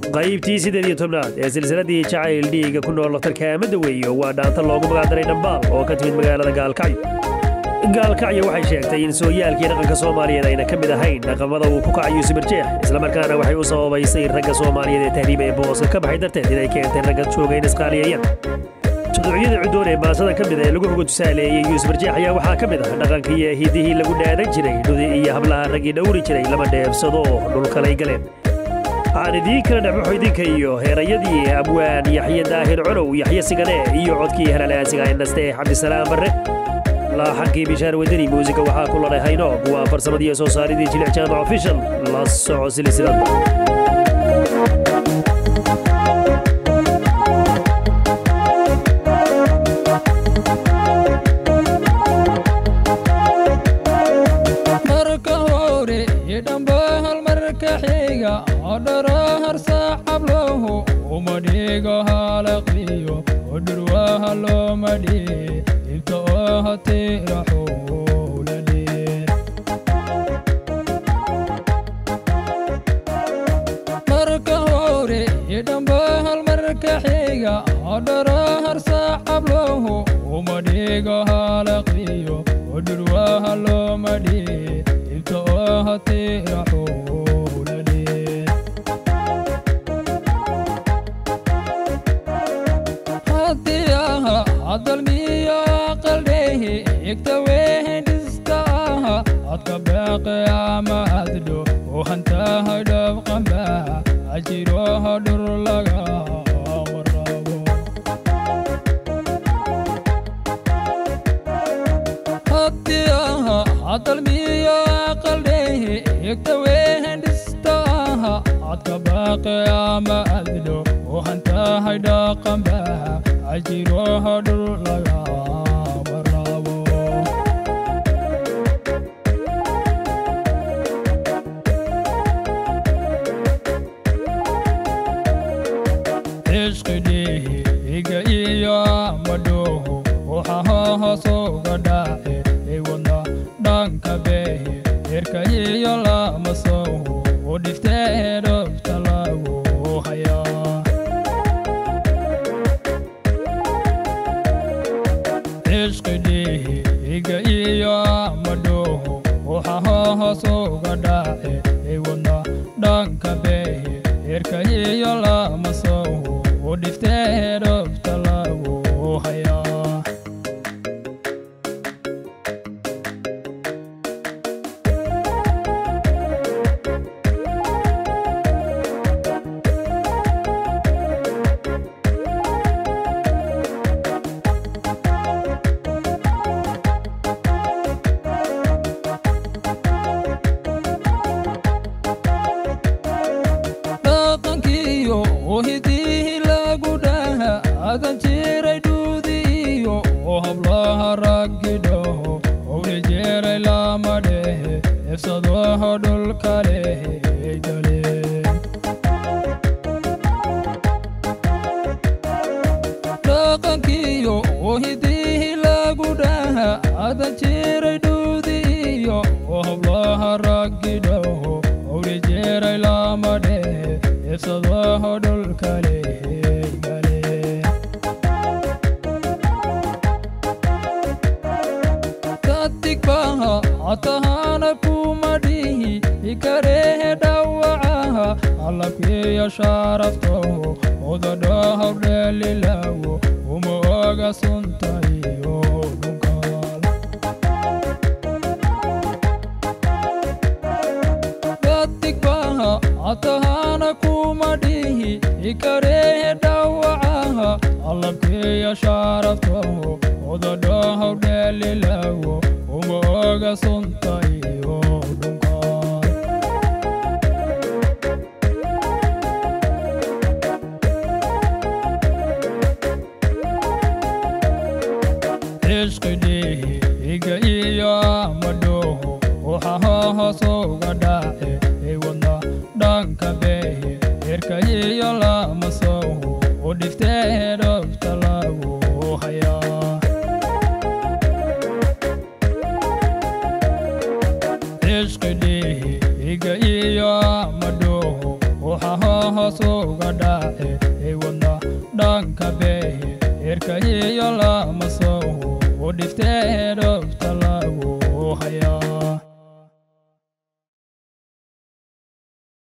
qaybtii siddeed iyo tobnaad ee silsiladii jacayl dhiiga ku nool tarkaamada weeyo waa dhaanta loogu magacdaray dhambaal oo ka timid magaalada gaalkacyo gaalkacyo waxay sheegtay in sooyaalkii dhaqanka soomaaliyeed ayna ka mid ahayn dhaqamada uu ku kacayo sibirjeex islamarkaana waxay u sababaysay ragga soomaaliyeed ee tahriiba ee booska ka baxay darteed inay keentay ragga jooga in isqaaliyeeyaan tuduucyada cudoon ee baasada ka mid ee lagu hoga tusaaleeyey yuusuf barjeex ayaa waxaa ka mid ah dhaqankii iyo hidihii lagu dhaadan jiray dhudi iyo hablaha raggii dhowri jiray lama dheebsado oo dhulkalay galeen waxaan idiin kala dhexbaxo idinka iyo heerayadii abwaan yaxye daahir colow yaxye sigane iyo codkii helalaasiga ee naste cabdisalaam barre laaxankii bishaar wadani muusiga waxaa ku ladhay haynoog waa farsamadii soo saaridii jilic jaamac official la soco silsilada marka hore idhambahal marka xiga odhara harsaaxablohu uma dhigo halaqiyo odhurwaha looma dhiye ibta oo hatiraxowla dheer marka hore idhambahal marka xiga odhara harsaaxablohu uma dhigo halaqiyo odhurwaha looma dhiye ibta oo hatiraxowla dheer haddii aha hadalmiyo qaldhehi igta wehendhiska aha adka beeqe ama addo oo hantaha dhabqamba ajiroha dhur laga warabo haddii aha hadalmiyo qaldhehi igta wehendhista aha adka baaqe ama addo oo hantahay dhaqamba ajiroha dhur laga warabo ishqidhihi iga iyo madhoho waxaho hoosuga dhace iwadna dhanka behe erka iyo lama soho u dhiftee dhobta lagu hayaa ishqidhihi iga iyo madhoho waxaho hoosuga dhace iwadna dhanka behe erka iyo lama soho u dhiftee dhobta lagu hayaa dhaqankiyo ohidii lagu dhaha adan jiray dhuudiyo oo hablaha raggi dhaho owli jeeray lama dhehe efsadoho dhulka lehe galeen dhaqankiyo ohidii lagu dhaha adan jiray dhuudiyo oo hablaha raggi dhaho owli jeeray lama dhehe efsadoho dhulka lehe galeen katigbaha atahana kuma dhihi ikarehe dhawacaha alabkiyo sharaftoho odadhahaw dheelilawo uma oga sunta iyo dhunkaal katigbaha atahana kuma dhihi ikarehe dhawacaha alabkiyo sharaftoho odadhahaw dheelilawo uma oga sunta iyo dhunkaal ishqidhihi iga iyo madhoho waxaho hoosuga dhace iwadna dhanka behe erka iyo lama soho u dhiftee dhobta lagu hayaa ishqidhihi iga iyo madhoho waxaho hoos uga dhace ee wadna dhanka behe erka iyo lama soo u dhifteedho